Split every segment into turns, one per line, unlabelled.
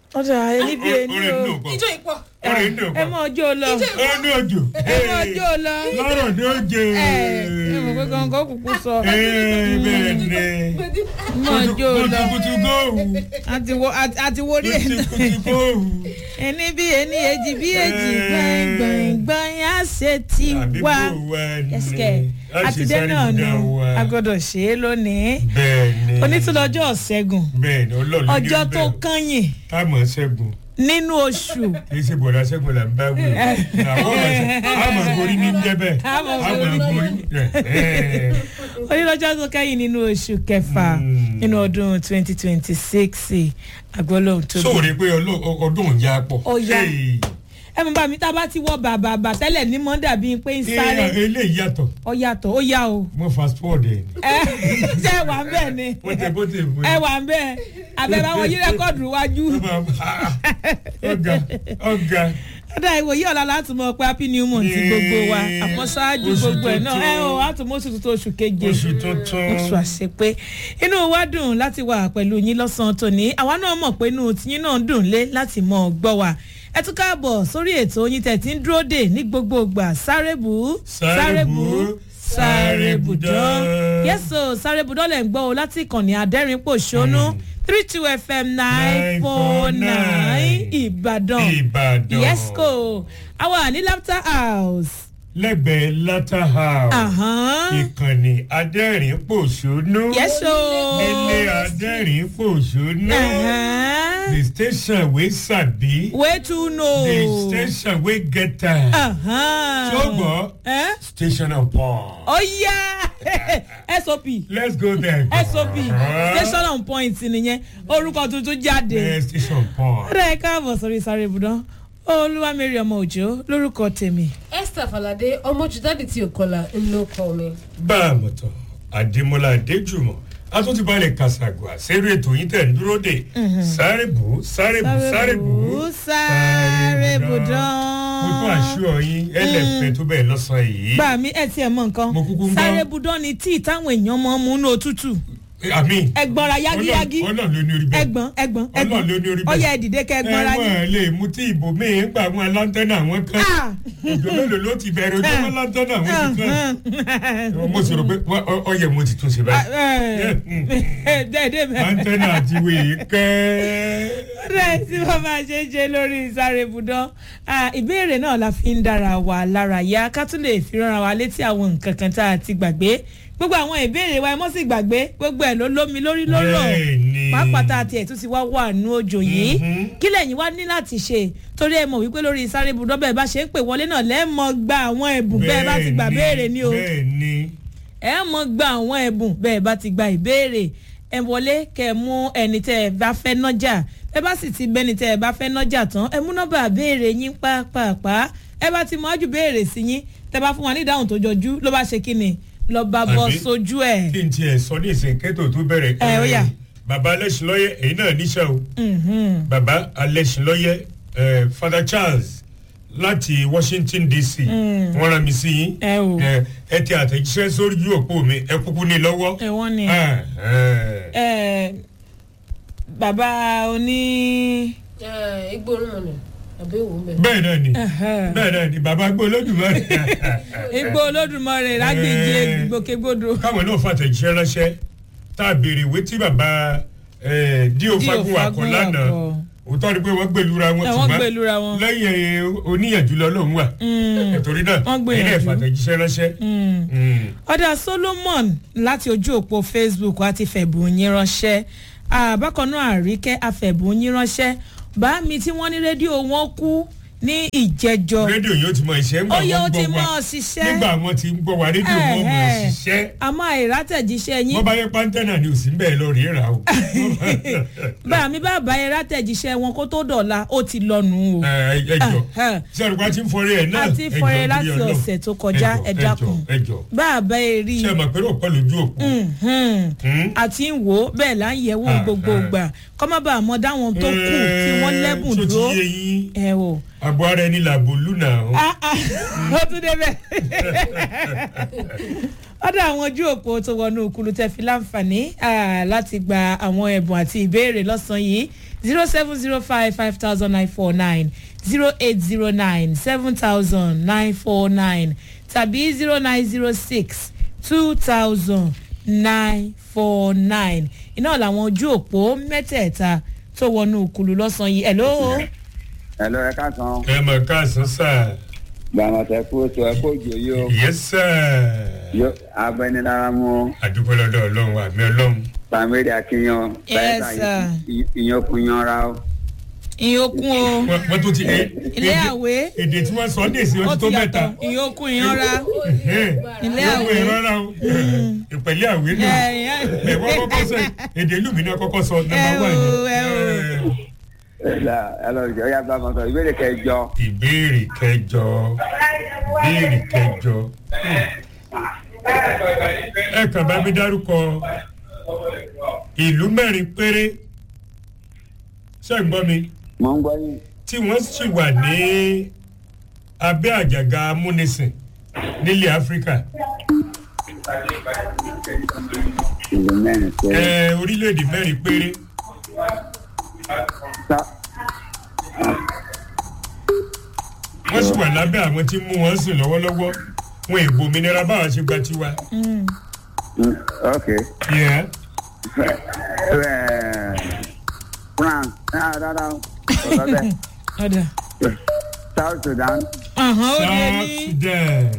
ọ̀dà ẹni bí ẹni
Orin
o
dùn pọ̀.
ijó ìpọ̀
Orin dùn
ẹ
pọ̀.
mọ ọjọ́ lọ
Ó ní òjò.
ẹ mọ ọjọ́ lọ
Lọ́rọ̀ ní òjò.
ẹ ẹ mọ̀ pé kankan kúkú sọ
Ee, bẹ́ẹ̀ ni.
gbẹdí
mọ ọjọ́ lọ
Kutukutu góòwù.
àti wo àti àti wo rí ẹ̀ náà
Kutukutu góòwù.
ẹni bí ẹni èjì bí èjì gbọ̀ngbọ̀ngbọ̀n á ṣe ti
Àbí
wá
bò wá ni.
ẹsẹ̀
A ṣe
àtidé
sáré
náà
dá
nù
wa.
a gbọ́dọ̀ ṣe é lónìí
Bẹ́ẹ̀ ni.
onítúlọ́jọ́ ṣẹ́gun
Bẹ́ẹ̀ ni ọlọ́run ní
ọjọ́ tó
bẹ́ẹ̀.
kányìn
Táàmù ṣẹ́gun.
nínú oṣù
kì í ṣe bọ̀dá ṣẹ́gun là ń bá wí. Àwọn ọmọ ṣe àmọ̀ gorí ní jẹ́ bẹ́ẹ̀.
Àmọ̀
Àmọ̀ gorí. Ẹ̀,
onílọ́jọ́ tó kẹ́yìn nínú oṣù kẹfà
Mm.
nínú ọdún twenty twenty six àgbọ̀lọ́hún tó bí.
Sóòrè pé ọlọ́- ọdún ò yá pọ̀.
Ó yá.
Hey.
ẹ mọ̀ bá mi tá a bá ti wọ bàbà bà tẹ́lẹ̀ ní mọ́ dàbí pé ń
Ee,
sáré
eléyìí yàtọ̀
ó yàtọ̀ ó yá o
mo fast forward ẹ̀ ni.
ẹ ṣe wà ń bẹ̀ ni
wọ́n tẹ bó tẹ fún
ẹ wà ń bẹ̀ àbẹ̀bẹ̀ àwọn yí rẹ́kọ̀dù wájú
ọ̀gá ọ̀gá
ọ̀dà ìwòye ọ̀la láti mọ̀ pé happy new month ti gbogbo wa àmọ́ ṣáájú
Oṣù
gbogbo ẹ̀ náà
tuntun.
ẹ o àtúmọ̀ oṣù tuntun oṣù keje
oṣù tuntun.
oṣù àṣepé inú wa dùn láti wà pẹ̀lú yín lọ́sàn-án tòní àwa náà mọ̀ pé inú tiyín náà dùn lé láti mọ̀ ọ́ gbọ́ wa ẹ tún káàbọ̀ sórí ètò yín tẹ̀ tí ń dúró dè ní gbogbo ìgbà sárébù
Sárébù,
sárébùdán
sárébùdán.
yẹ́sọ̀ sárébùdán lẹ̀ ń gbọ́ o láti ìkànnì adẹ́rìn-pòṣónú three two fm nine four nine ìbàdàn
Ìbàdàn.
yẹ́sọ̀ àwa ní laughter house.
lẹ́gbẹ̀ẹ́ latter house
Àhán.
ìkànnì adẹ́rìn pòṣónú
yẹ́sọ̀.
ilé adẹ́rìn pòṣónú
Uh-huh.
the station wey sabi
Way to know.
the station wey get time
Uh-huh.
ṣùgbọ́n
Eh?
station of pond.
Oh yeah! SOP.
let's go there.
SOP. Station on point nìyẹn. Orúkọ tuntun jáde.
Eh, station of pond.
Ọ̀rẹ́ ẹ káàbọ̀ sórí sáré ibùdó. Olúwamẹ́rì ọmọ òjò lórúkọ tèmi.
esther falade ọmọ jùdádì tí ò kọlà ńlọ kọ mi.
bá a mọ̀ tán àdèmọ́lá adéjùmọ̀ a tún ti balẹ̀ kàṣàgùà sẹ́rù ètò yìí tẹ̀ ń dúró dè sáré bù sáré bù sáré bù
Sáré ibùdó.
mo tún àṣọ yín ẹlẹ́fẹ̀ẹ́ tó bẹ́ẹ̀ lọ́sàn-án yìí
Gbà mí ẹ tiẹ̀ mọ nǹkan.
Mo kúkú ń gbọ́.
Sáré ibùdó ni tíì táwọn èèyàn mọ̀ ń mú inú òtútù.
àmì
Ẹ̀gbọ́nra yágíyágí.
ọlọ́run ló ní orí bẹ́ẹ̀
Ẹ̀gbọ́n ẹ̀gbọ́n
Ọlọ́run ló ní orí
ẹ̀gbọ́n.
bẹ́ẹ̀.
Ọyá ẹ̀dìdẹ́ kẹ́ ẹ̀gbọ́nra yín.
ẹ̀wọ̀n lè mú tí ìbò míì ń gbà wọn lantana wọn kan
Ah!
òjò mélòó ló ti bẹ̀rẹ̀ ojú wọn lantana wọn ti kan mo sì rò pé wọ́n- ọ- ọyẹ mo ti tún ṣe báyìí
dẹ́ẹ̀dẹ́ mẹ́rin
lantana àti wèé kẹ́
rẹ̀ tí wọ́n máa ṣe ń ṣe lórí ìsáré ibùdó ìbéèrè náà la fi ń dára wa lára yá ká tún lè fi rán wa létí àwọn nǹkan kan tá a ti gbàgbé gbogbo àwọn ìbéèrè wa ẹ mọ́ sí gbàgbé gbogbo ẹ̀ ló lómi lórí lóró
Bẹ́ẹ̀ni.
pàápàá tá a tiẹ̀ tún ti wá wà nú òjò yìí
Mhm.
kí lẹ́yìn wá ní láti ṣe torí ẹ mọ̀ wípé lórí ìsáré ibùdó bẹ́ẹ̀ bá ṣe ń pè wọlé náà lẹ́ẹ̀mọ́ gba àwọn ẹ̀bùn bẹ́ẹ̀ bá ti gbà béèrè ni o
bẹ́ẹ̀ni
ẹ mọ gba àwọn ẹ̀bùn bẹ́ẹ̀ bá ti gba ìbéèrè ẹ wọlé kẹ ẹ mú ẹni tẹ ẹ bá fẹ́ nọ́jà ẹ bá sì ti bẹ́ni tẹ ẹ bá fẹ́ nọ́jà tán ẹ mú nọ́mbà béèrè yín pàápàá ẹ bá ti mọ ájú béèrè sí yín tẹ bá fún wa ní ìdáhùn tó jọjú ló bá ṣe kí ni lọ bá bọ́
Àbí?
sójú ẹ̀.
kí n tiẹ̀ sọ ní ìsìn kẹ́tò tó bẹ̀rẹ̀
Ẹ, ó yá.
bàbá alẹ́sìnlọ́yẹ èyí náà níṣẹ́ o
Mhm.
bàbá alẹ́sìnlọ́yẹ eh, father charles láti washington dc wọ́n rán mi sí yín
Ẹ o.
Eh, ẹ ti àtẹ̀jíṣẹ́ sórí ojú òpó mi ẹ kúkú ní lọ́wọ́.
ẹ wọ́n ní
Ah, eh.
ẹ bàbá oní.
igbó orúmọ nù àbí òwò ń bẹ.
bẹ́ẹ̀ náà ni
Ẹhẹ́.
bẹ́ẹ̀ náà ni bàbá gbé olódùmarè
igbó olódùmarè lágbèjì
Ẹ.
gbòkègbodò.
káwọn náà fàtẹ̀jíṣẹ́ ránṣẹ́ tá a béèrè ìwé tí bàbá eh, díò
Díò
fagun akọ
Fagun
lánàá
Akọ.
òótọ́ ni pé wọ́n gbèlúra wọn
Ẹ, wọ́n gbèlúra wọn.
lẹ́yìn oníyànjú lọ́lọ́run wà
Mm.
ẹ̀tọ́rí náà
Wọ́n gbìyànjú.
ẹ̀yin náà fàtẹ̀jíṣẹ́ ránṣẹ́.
Mm.
Mm.
ọ̀dà solomon láti ojú òpó facebook àti fẹ̀bùn yín ránṣẹ́ àbákan náà àríkẹ́ afẹ̀bùn yín ránṣẹ́ bá mi tí wọ́n ní rédíò wọn kú ní ìjẹjọ
rédíò yóò ti mọ ìṣe ńgbà
ó yẹ ó
wọn
ti
gbọ́
mọ́
wa
ọ ṣiṣẹ́
nígbà wọn ti ń gbọ́ wa rédíò wọn mọ̀ ọ́
Ẹ̀hẹ́.
ṣiṣẹ́
àmọ́ àìrátẹ̀jíṣẹ́ yín
wọ́n bá yẹ pàǹtẹ́nà ni ò sí ń bẹ́ẹ̀ lọ rí rà o.
bá mi bá bá àìrátẹ̀jíṣẹ́ wọn kó tó dọ̀la ó ti lọ́nu o
ẹ ẹ jọ
Ẹ̀hẹ́.
ṣé àrùkọ ti ń fọrẹ ẹ náà
A ti
ẹ jọ̀ọ́
fọrẹ
torí
láti
Ọlọ́run.
ọ̀sẹ̀ tó kọjá,
Ẹ
ẹ
jọ̀ọ́,
dákun.
ẹ jọ̀ọ́
bá a bá ẹ rí i
ṣé ẹ mọ̀ pé ó pọ̀ lójú òkú.
Mhm.
Hmm?
àti ń wò ó bẹ́ẹ̀ là ń yẹ̀ wò
Ah,
gbogbo
ah.
ìgbà kọ́ má bàa mọ dáwọn tó kù tí wọ́n lẹ́bùn
Ṣó ti
dúró
yé yín
ẹ o.
àbọ̀ ara ẹni làbò lùnà o.
Ah, ah, ó tún débẹ̀. ọ̀dọ̀ àwọn ojú òpó tó wọnú òkúlu tẹ́ fi láǹfààní ah, láti gba àwọn ẹ̀bùn àti ìbéèrè lọ́sàn-án yìí zero seven zero five five thousand nine four nine zero eight zero nine seven thousand nine four nine tàbí zero nine zero six two thousand nine four nine iná làwọn ojú òpó mẹ́tẹ̀ẹ̀ta tó wọnú kùlù lọ́sàn-án yìí hello.
Hello, ẹ káàsán.
ẹ mọ̀ káàsán sà
Gbàmọ̀tẹ́ kú oṣù ẹ kó jò yí o.
yes sir
Yó agbẹnilára mú
àdúgbò lọ́dọ̀ ọlọ́run àmì ọlọ́run
Pàmílì Akíyan.
Yes, sir.
Ìyókùn yanra o.
ìyókùn o
Wọ́n- wọ́n tún ti ẹ-
ilé
èdè-
àwé
èdè tí wọ́n sọ ní èsì
ó
wọn ti
ti
tó mẹ́ta
yàtọ̀ ìyókùn ìyanra ilé
ìyókù
àwé
ìrọ́ra o ìpẹ̀lẹ́ àwé náà ẹ̀ wọ́n kọ́kọ́ sọ èdè ìlú mi náà kọ́kọ́ sọ nọ́mbà
Ẹ
wà
o, ẹ o.
ní.
Ẹ lọ jọ ya gbàmọ̀tọ̀ ìbéèrè kẹjọ.
ìbéèrè kẹjọ ìbéèrè kẹjọ ẹ kàn bá mi dárúkọ ìlú mẹ́rin péré ṣé ń gbọ́ mi
Mo ń gbọ́ yín.
tí wọ́n sì wà ní abẹ́ àjàgà amúnisìn nílẹ̀ áfíríkà
Ìlú mẹ́rin pé.
ẹ orílẹ̀-èdè mẹ́rin péré
Sá.
wọ́n sì wà lábẹ́ àwọn tí ń mú wọn sìn lọ́wọ́lọ́wọ́ wọn èbò òmìnira báwa ṣe gba tiwa.
Mm, Ok.
Yeah.
Ẹ, France. Ah, rárá o. Ọ̀rọ̀ bẹ́ẹ̀.
ọ̀dà
South Sudan.
ọ̀hán ó lé
South
ní
Sudan.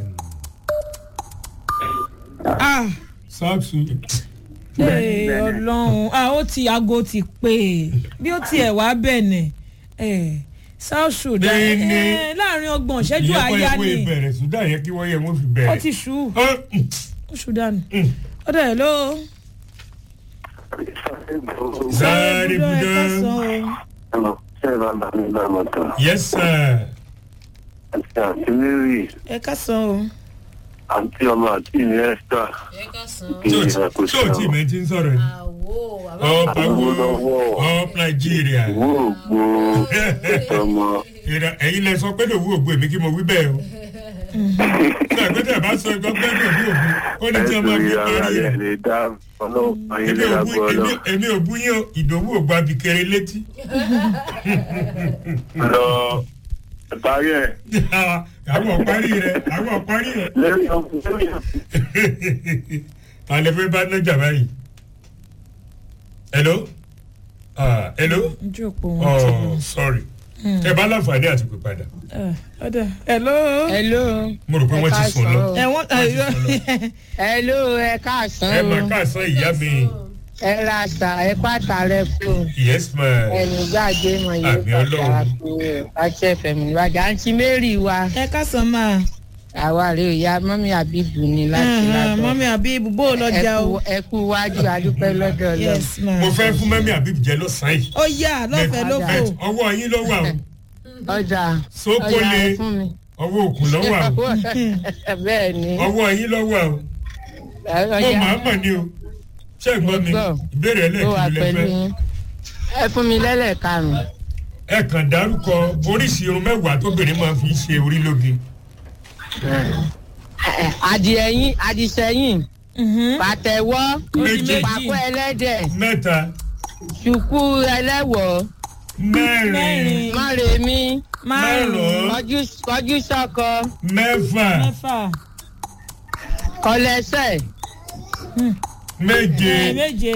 ah
South Sudan.
ee
Benin.
ọlọ́run ah ó ti aago ti pé e bí ó tiẹ̀ wá bẹ̀nẹ̀ ẹ̀ south sudan
Benin.
ẹ̀ láàrin ọgbọ̀n ìṣẹ́jú
ìyẹn kọ́
àyà
yẹ kó
ni
ìbẹ̀rẹ̀ Sudan yẹ kí wọ́n yẹ wọ́n fi
ó
bẹ̀rẹ̀.
ti ṣú
Ọ́, mm,
ó ṣú dànù
mm.
ọ̀dà ẹ̀ ló
Sáré
budọ ẹ̀
budán.
kásán o
Yes sir.
àti mary
ẹ̀ kásán o
àti ọmọ àti ìní esther
ẹ ká san
Tí o tí- tí o tí mẹ́ ti ń sọ̀rọ̀ ni.
àwo
Up
àbá
awo up Nigeria.
ìwọ ògbó ọmọ
Ìrà- Ẹ̀yin lẹ sọ pé lòwú ògbó èmi kí mo wí bẹ́ẹ̀ o. Ṣé àgbẹ̀tẹ̀ bá sọ ẹgbẹ́ pé lòwú ògbó ó ní tí ọmọ
ẹsùn
mi
ìyára
lórí
rẹ
ẹ̀.
lè dá ọlọ́pàá yín
Èmi
lè
ò bú-
lágbó ọlọ́
èmi- èmi ò bú yín o ìdòwú ògbó abikere létí.
lọ parí ẹ
àwọn ọ̀parí rẹ̀ àwọn ọ̀parí rẹ̀.
lẹ́yìn ọkùnrin
ta lè fẹ́ bá nájà báyìí. hello ah hello
ojú òpó wọn ti
oh sorry ẹ bá láǹfààní àti pè padà
bọ̀ ọ̀dà ẹ̀ ló
hello
mo rò pé wọ́n ti sùn lọ.
ẹ̀ wọ́n
hello ẹ káàsán
ẹ
o
mà káàsán ìyá mi
ẹ ra àṣà ẹ pàtà rẹ fún
yes ma
ẹnu gbàgbé mọ yìí
Àmì Ọlọ́run.
pàtàkì fún àti ẹfẹmí ìwádìí àǹtí mary wa
ẹ̀ kásán máa
àwa rè ó ya mọ́mí àbíbù ni láti lábọ́
mọ́mí àbí ibùbó lọ́jà o
ẹ kú wájú adúpẹ́ lọ́dọ̀ lọ
yes ma
mo fẹ́ fún mẹ́mí àbíb jẹ lọ́sàn-án yìí
ó yà lọ́fẹ̀ẹ́ ló fò
bẹ́ẹ̀ ọwọ́ yín ló wà o
ọjà
sóko
ọjà
le
ẹ fún mi
ọwọ́ òkun ló wà o
bẹ́ẹ̀ ni
ọwọ́ yín ló wà o mo
ọjà
máa mọ̀ ni o ṣé ẹ gbọ́ mi
Mo gbọ́.
ìbéèrè
ó wà
ẹlẹ́ẹ̀kejì lẹ
pẹ̀lú
fẹ́
yín ẹ fún mi lẹ́lẹ̀karùn
ẹ kàn dárúkọ oríṣi irun mẹ́wàá tóbìnrin máa fi ṣe orí lóge.
adìẹyìn adìsẹyìn
Mhm.
pàtẹ́wọ́
Méjì.
pàkó ẹlẹ́dẹ̀
mẹ́ta
ṣùkú ẹlẹ́wọ̀
mẹ́rin
mẹ́rin
mọ́rẹ̀mí
márùn-ún
márùn-ún
kọjú sọ́kọ
mẹ́fà
mẹ́fà
kọlẹ́sẹ̀
méje
ẹ̀ méje.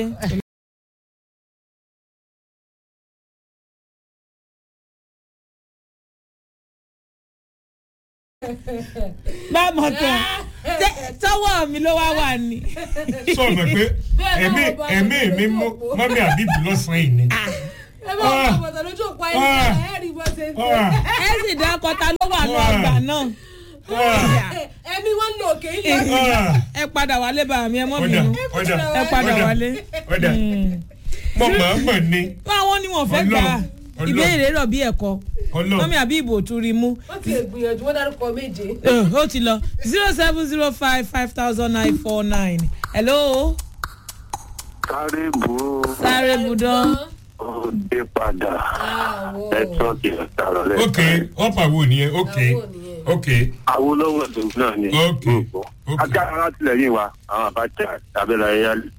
bá a mọ̀ tán tẹ- tọwọ́ mi ló wá wà ní.
sọ̀rọ̀ pé ẹ̀mí ẹ̀mí mi mú mọ́mí àbíbù lọ́sàn-án yìí ni.
ẹ bá wọn kọ bọ̀tọ̀ lójú òpó ayé ẹ rí bó ṣe ń
Ah,
ẹ sì dá kọta ló wà ní ọgbà náà.
ah,
ṣe ẹ̀mí wọn lò kè é lọ
ah.
ẹ padà wálé bá mi ẹ mọ́ mi
ọ̀dà
nù.
ọ̀dà
ẹ padà
ọ̀dà,
wálé.
ọ̀dà mo máa mọ̀ ni
àwọn ni wọn fẹ́ gbà á.
Ọlọ́run,
ìbéèrè rọ̀ bí ẹ̀kọ́
ọlọ́run
mọ́mí àbí ìbò tún rí mú.
wọ́n ti gbìyànjú wọ́n dárúkọ méje.
Eh, ó ti lọ zero seven zero five five thousand nine four nine hello
sáré bò ó
sáré budán
ó dé padà
àwọ̀
ẹ̀tọ́ ti ọ̀tàrọ̀
ok
lẹ́sẹ̀.
ọ̀pá wo nìyẹn ok
Àwo nìyẹn.
ok
awolowo tó náà ni
Ok,
gbogbo
ok.
ajá alátìlẹyìn wa àwọn àbájá abẹ́rẹ́ ayálì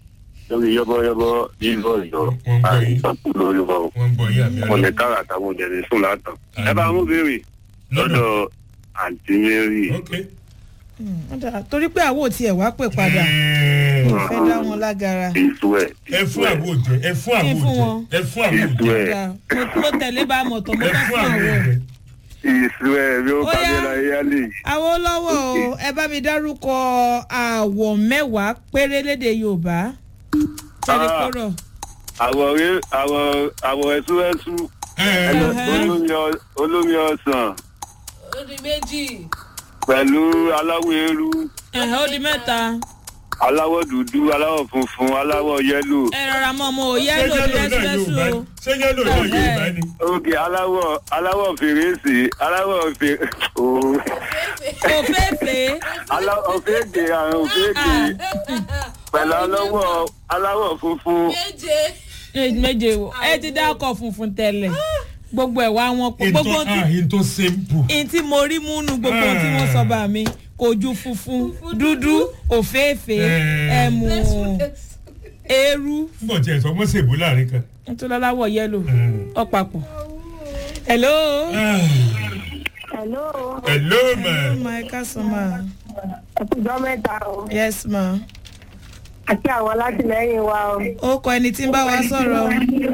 lórí yọ́bọ́yọ́bọ́ nílò ìjọ
Wọ́n gbọ́ yín.
àìsàn lórí wọn.
wọ́n ń gbọ́ yín àmì
wọn lè
ọlọ́run.
kára àtàwọn òjẹ̀lẹ̀ sùn látàn.
Àmín.
ẹ bá mú béèrè
lọ́dọ̀
lọ́dọ̀ àǹtí mary.
ok.
Ó dáa, torí pé àwọn ò tiẹ̀ wá pè padà
Ẹ̀ẹ́,
kò fẹ́ dá wọn lágara
ìṣú ẹ̀.
ẹ fún àwo jẹ ẹ fún
Kí n
àwo
fún
jẹ
wọn?
ẹ fún àwo
ìṣú
jẹ
ẹ̀.
Dáa, mo- mo tẹ̀lé bá a mọ̀ tán mo
ẹ
fẹ́
fún
fún
àwo
àwọn.
jẹ.
ìṣú ẹ̀ bí ó
Ó yá.
kábíyèlá yálè.
àwọn olówó o ẹ bá mi dárúkọ àwọ̀ mẹ́wàá péré lédè yorùbá tẹ̀lé
Ah.
kúrò.
àwọ̀ rẹ̀ àwọ̀ àwọ̀ ẹ̀súwẹ́sú
Ẹ,
Ẹhẹ́.
olómi ọ- olómi ọsàn
ó di méjì
pẹ̀lú aláwọ̀ eérú
ẹ̀hẹ́ ó di mẹ́ta
aláwọ̀ dúdú aláwọ̀ funfun aláwọ̀ yẹ́lò
ẹ rọra mọ ọmọ òye
ṣé
lò
yẹ́lò náà
lẹ́sùlẹ́sù
Yorùbá
o
ni? ṣé yẹ́lò náà Yorùbá ni.
òkè aláwọ̀ aláwọ̀ fèrèsé aláwọ̀ fèrè ooo
òféèfé
aláwọ̀ òféèdè àrùn òféèdè pẹ̀lú aláwọ̀ aláwọ̀ funfun
méje
méje o ẹ ti dá ọkọ̀ funfun tẹ́lẹ̀ gbogbo ẹ̀ wá wọn pọ̀ gbogbo
ìtọ́
tí
ah ìtọ́ simple.
n tí mo rí múnú gbogbo ohun tí wọ́n sọ bá mi kò ju funfun dúdú òféèfé
Eh.
ẹ̀mú eérú
nígbà tí ẹ sọ wọ́n ṣèbó láàrin kan.
nítorí aláwọ̀ yẹ́lò
Mm.
ọ̀pàpọ̀. hello.
Ah,
Hello,
hello ma.
Oh my customer.
ẹkùjọ́ mẹ́ta o.
Yes ma.
Àti àwọn alátìlẹ́yìn wa o.
Ó kọ ẹni tí ń bá wa sọ̀rọ̀.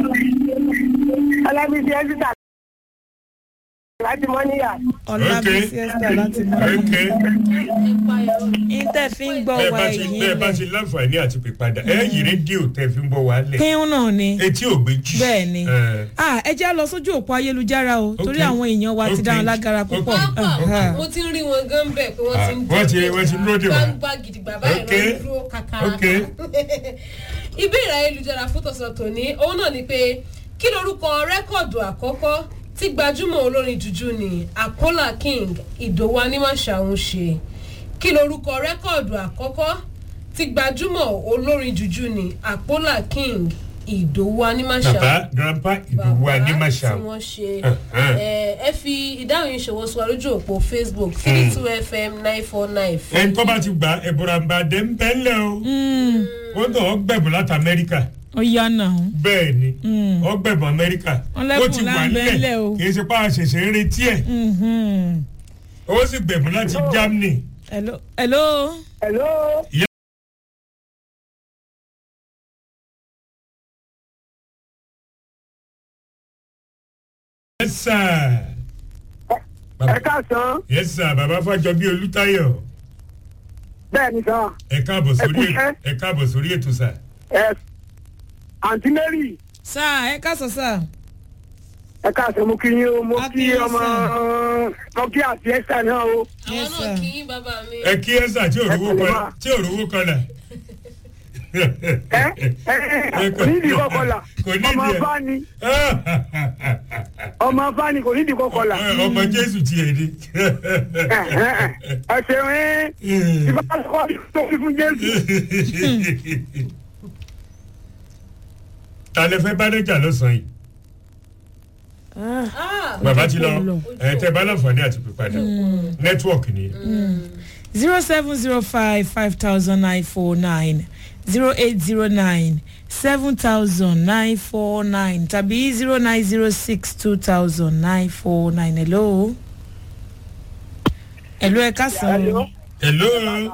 Ọlábísí Ẹ́sítà láti Mọ́níyà.
Ọlábísí Esther láti mọ̀.
ok
Intẹ́ fi ń gbọ́
bẹ́ẹ̀
wa
bá ti
èyí
bẹ́ẹ̀ bá ti láǹfààní àti pè padà ẹ yí rédíò tẹ́ fi ń bọ̀ wá lẹ̀.
Kíhún náà ni.
etí ò gbé jì.
Bẹ́ẹ̀ ni.
Eh,
Ah, ẹ já lọ sójú òpó ayélujára o. Torí
Ok.
àwọn èèyàn wa ti
Ok.
dá wọn lágara púpọ̀.
Ok.
Aha.
mo ti ń rí wọn gan bẹ́ẹ̀ pé wọ́n ti ń
Ah, wọ́n ti- wọ́n ti ń dúró dè wá.
gbangba gidigba báyìí
Ok.
wọ́n ń dúró kàkàrà.
Ok.
ìbéèrè ayélujára fún tọ̀sán tòní òun náà ni pé kí lorúkọ rẹ́kọ̀dù àkọ́kọ́ tí gbajúmọ̀ olórin jùjú ni àpọ́là king ìdòwú anímàṣàún ṣe kí lorúkọ rẹ́kọ̀dù àkọ́kọ́ tí gbajúmọ̀ olórin jùjú ni àpọ́là king ìdòwú anímàṣàún
bàbá grandpa ìdòwú
bàbá
adémáṣà.
tí wọ́n ṣe
Uh-huh.
ẹ ẹ fi ìdáhùn yìí ṣòwò sí wa lójú òpó facebook three two fm nine four nine
ẹni tó bá ti gbà ẹ̀bùràǹbà dé ń bẹ́ ńlẹ̀ o. ó tàn ọ́ gbẹ̀bùn láti amẹ́ríkà.
Ó yá náà.
bẹ́ẹ̀ ni ọ́ gbẹ̀bùn amẹ́ríkà.
Wọ́n lẹ́bùn
ó ti wà
láńbẹ́ ńlẹ̀
nílẹ̀
o.
kì í ṣe pa àṣẹ̀ṣẹ̀ ń retí ẹ̀.
Mhm.
ó sì gbẹ̀bùn láti germany.
Hello. Hello.
Hello,
yes sir.
ẹ káàsán.
yes sir bàbá fàjọbí olùtayọ
Bẹ́ẹ̀ ni sàn.
ẹ káàbọ̀ sórí
Ẹ kúṣẹ́.
ẹ káàbọ̀ sórí ètò sà.
Ẹ Àǹtí Mary,
Sáà ẹ káàsán sáà.
ẹ káàsán mo kí yín o, mo
A kí
kí
yín,
ọmọ mo kí àti Ẹ́sítà náà o.
àwọn
Yes,
náà
sir.
kì í bàbá mi.
ẹ kí ẹ sà tí òrówó
Ẹ pẹ̀lẹ́
kan
mà.
tí òrówó kan nà.
Ẹ ẹ kò ní ìdí kọkọlà.
Kò ní
Ọmọ
ìdí ẹ̀.
afá ni ọmọ afá ni kò ní ìdí kọkọlà.
ọmọ jésù tiẹ̀ ni.
Ẹ ṣeun ẹ́ ìbá kọ́ tó fi fún Jésù.
ta lè fẹ́ bánájà lọ́sàn-án yìí
Ah,
bàbá ti lọ
lọ.
ẹ tẹ bá láǹfààní àti pípadà nẹ́tíwọ̀kì ni
zero seven zero five five thousand nine four nine zero eight zero nine seven thousand nine four nine tàbí zero nine zero six two thousand nine four nine hello. hello ẹ káàsán o.
hello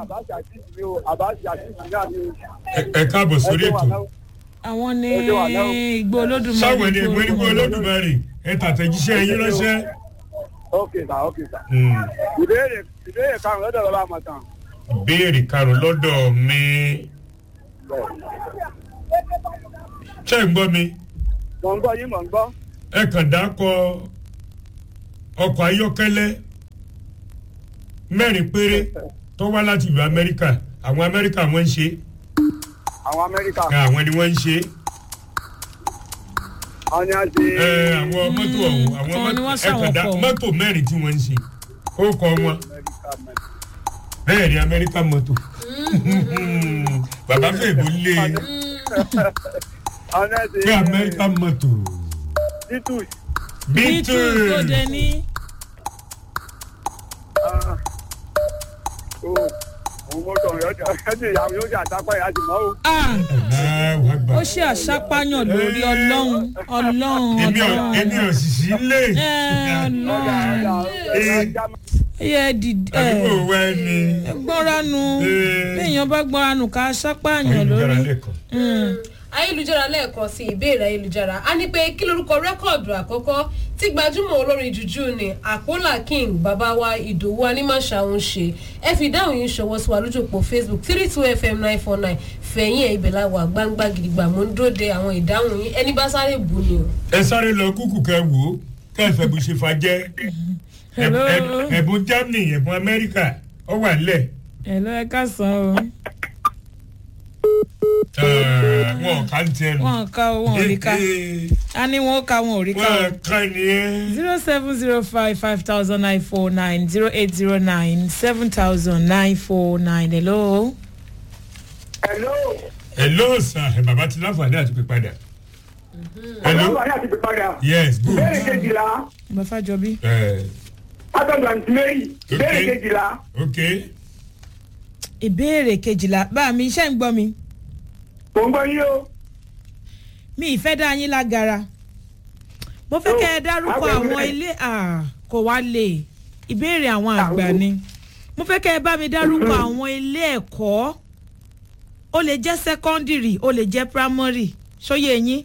ẹ- ẹ káàbọ̀ sórí ètò
àwọn ní
Ẹ ṣé wà náà.
igbó olódùmarè.
sáwọn ẹni ẹgbẹ́ nígbà olódùmarè ẹ tàtẹ̀jíṣẹ́ yín ránṣẹ́.
Ok sà, ok sà.
Hmm.
Ìbéèrè ìbéèrè karùn-ún lọ́dọ̀ bàbá àmọ̀tàn.
béèrè karùn lọ́dọ̀ mi ṣé ń gbọ́ mi
Mọ̀ ń gbọ́ yín mọ̀ ń gbọ́.
ẹ kàn dákọ ọkọ̀ ayọ́kẹ́lẹ́ mẹ́rin péré tó wá láti ìlú amẹ́ríkà àwọn amẹ́ríkà wọ́n ń ṣe
Àwọn Amẹ́ríkà.
àwọn ni wọ́n ń ṣe
Àwọn ni a ṣe.
ẹ, àwọn mọ́tò ọ̀hún àwọn
àwọn ni
mọ́tò
wọ́n
ẹ kàn
ṣàwọn
dá
ọkọ̀.
mọ́tò mẹ́rin tí wọ́n ń ṣe ó kọ wọn bẹ́ẹ̀ ni amẹ́ríkà mọ́tò bàbá fèèbó lé
Àwọn ni a ṣe.
pé amẹ́ríkà mọ́tò
Titus.
beatles
bítù
lóde ní
Ah. Oh, òun mo tọ̀ yọjà ẹ̀jẹ̀ ìyàwó yóò jà sápá ìyá ti mọ́ o.
Ah,
aláwọ̀ àgbà.
ó ṣe àṣàpáyàn lórí ọlọ́run ọlọ́run
èmi ò èmi
ọlọ́run
ò sì sí lé.
ẹ
ọjà ọjà
ọlọ́run
ọjà
Eh.
ọjà
ẹ dìde ẹ
àdúgbò wa ni.
gbọ́nranu
Eh.
béèyàn bá gbọ́nranu ká ṣàpáyàn
ayélujára
lórí.
lẹ́kọ̀ọ́.
Mm.
ayélujára lẹ́ẹ̀kan sí ìbéèrè ayélujára a ní pé kí lorúkọ rẹ́kọ̀dù àkọ́kọ́ tí gbajúmọ̀ olórin jùjú ni àpólà king bàbá wa ìdòwú anímàṣà ń ṣe ẹ fi ìdáhùn yín ṣọwọ́ sí wa lójú òpó facebook three two fm nine four nine fẹ̀yìn ẹ̀ ibẹ̀ la wà gbangba gidigba mo ń dóde àwọn ìdáhùn yín ẹni bá sáré bù ni o.
ẹ sáré lọ kúkú kẹ wò ó kẹfẹ bó ṣe fa jẹ
Hello.
ẹbùn germany ẹbùn amẹríkà ó wà nílẹ̀
ẹ lọ ẹ ká san o
Ẹ, wọn ò ká ń tiẹ̀ nù.
wọn ká o wọn ò rí ká a ní wọn ó ká wọn ò rí ká o.
wọn ká nìyẹn.
zero seven zero five five thousand nine four nine zero eight zero nine seven thousand nine four nine hello.
hello.
hello sir ẹ bàbá ti láǹfààní àti pè padà. hello
ọlọ́run ayé àti pípadà.
yes good.
ìbéèrè kejìlá
bàfàjọbí.
ẹ
látọ̀dọ̀ àǹtí mary ìbéèrè
Okay.
kejìlá
ok
ìbéèrè kejìlá bá mi iṣẹ́ ń gbọ́ mi
mò ń gbọ́ yín o.
mi ìfẹ́ dá yín lágara mo fẹ́ kẹ́ ẹ dárúkọ
àwọn
àwọn
ẹgbẹ́.
ilé ah, kò wá lè ìbéèrè àwọn àgbà ni mo fẹ́ kẹ́ ẹ bá mi dárúkọ àwọn ilé ẹ̀kọ́ ó lè jẹ́ secondary ó lè jẹ́ primary ṣóyè yín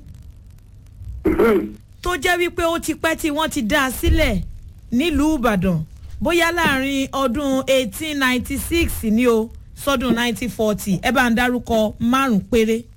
tó jẹ́ wípé ó ti pẹ́ tí wọ́n ti dá a sílẹ̀ nílùú ìbàdàn bóyá láàrin ọdún eighteen ninety six ni o sọdún nineteen forty ẹ bá ń dárúkọ márùn péré.